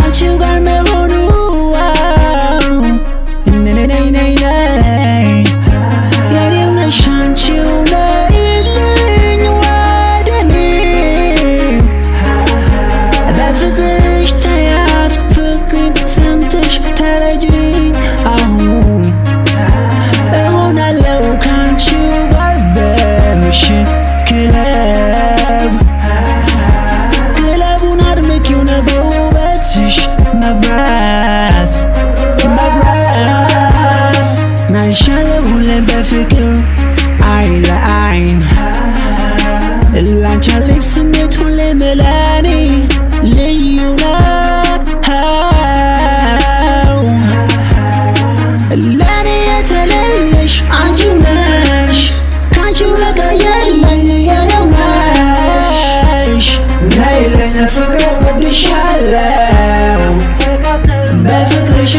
ከአንቺው ጋር መሆኑ ነይ ነይ ነይ ነይ የኔው ነሽ አንቺው ነይልኝ ወደኔ በፍቅርሽ ተያዝኩ ፍቅሬን ሰምተሽ ተረጅኝ አሁን እሆናለሁ ከአንቺው ጋር በምሽት ክለብ ክለቡን አድምቂው ነው በውበትሽ መብራስ መብራስ ናይሻለሁ ሁሌም በፍቅር አይን ለአይን ላንቺ ያለኝ ስሜት ሁሌም ለኔ ልዩ ነው ለኔ የተለየሽ አንቺው ነሽ ከአንቺው በቀር የለኝ የኔው ነሽ ነይልኝ ፍቅር ወድሻለው በፍቅርሽ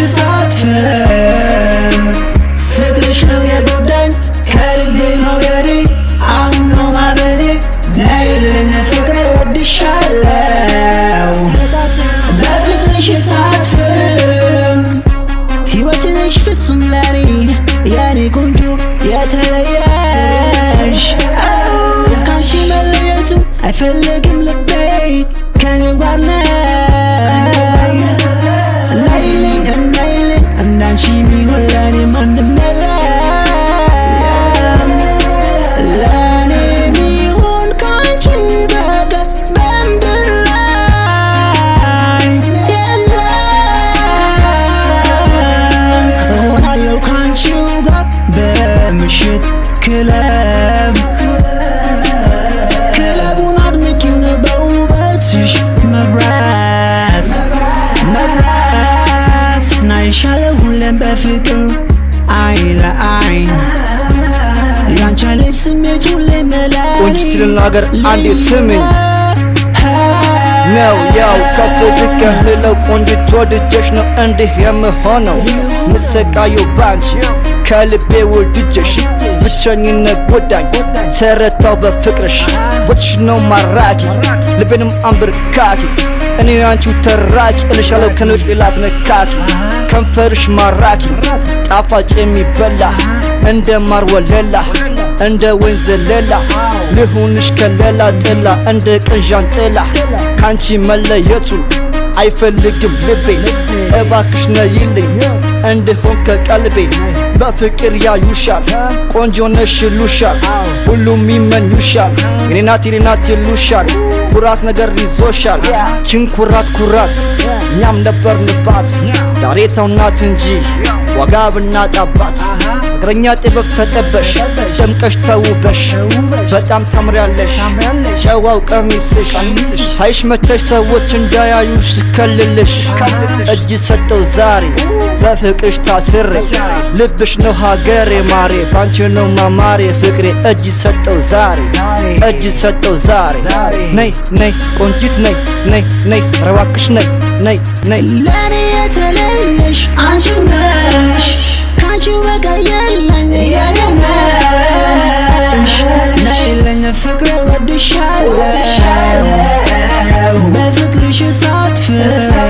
ሳትፍም ፍቅርሽ ነው የጎዳኝ ከልቤ መውደዴ አሁን ነው ማበዴ ነይልኝ ፍቅር ወድሻለው በፍቅርሽ ሳትፍም ሕይወት ነሽ ፍጹም ለኔ የኔ ቆንጆ የተለየሽ ካንቺ መለየቱ አይፈልግም ልቤ ከኔው ጋር ነይ ነይልኝ ነይልኝ እንዳንቺ ሚሆን ለኔ ማንም የለም ለኔ ሚሆን ካንቺ በቀር በምድር ላይ የለም እሆናለሁ ካንቺው ጋር በምሽት ክለብ ክለቡን አድምቂው ነው በውበትሽ መብራስ መብራስ ናይሻለሁ ሁሌም በፍቅር አይን ለአይን ያንቺ ያለኝ ስሜት ሁሌም ለኔ ቆንጂት ልናገር አንዴ ስምኝ ነው ያው ከፍ ዝቅ የምለው ቆንጂት ወድጀሽ ነው እንዲህ የምሆነው ምሰቃየው ባንቺ ከልቤ ወድጀሽ ብቸኝነት ጎዳኝ ተረታው በፍቅርሽ ቦትሽ ነው ማራኪ ልቤንም አንብርካኪ እኔ አንቺው ተራኪ እልሻለሁ ከንጭ ሌላት ነካኪ ከንፈርሽ ማራኪ ጣፋጭ የሚበላ እንደ ማር ወለላ እንደ ወንዝ ዘለላ ልሁንሽ ከለላ ጥላ እንደ ቅንዣን ጥላ ካንቺ መለየቱን አይፈልግም ልቤ እባክሽ ነይልኝ እንድሆን ከቀልቤ በፍቅር ያዩሻል ቆንጆ ነሽ ይሉሻል ሁሉም ይመኙሻል የኔ ናት የኔ ናት ይሉሻል ኩራት ነገር ይዞሻል ችን ኩራት ኩራት እኛም ነበርንባት ዛሬ ተውናት እንጂ ዋጋ ብናጣባት እግረኛ ጥበብ ተጠበሽ ደምቀሽ ተውበሽ በጣም ታምሪያለሽ ጨዋው ቀሚስሽ ሳይሽ መተሽ ሰዎች እንዳያዩሽ ስከልልሽ እጅ ሰጠው ዛሬ በፍቅርሽ ታስሬ ልብሽ ነው ሀገሬ ማሬ ባንቺ ነው ማማሬ ፍቅሬ እጅ ሰጠው ዛሬ እጅ ሰጠው ዛሬ ነይ ነይ ቆንጂት ነይ ነይ ነይ ረባክሽ ነይ ነይ ነይ ለኔ የተለየሽ አንቺው ነሽ ካንቺው በቀር የለኝ የኔው ነሽ ነይልኝ ፍቅር ወድሻለው በፍቅርሽ ሳትፍር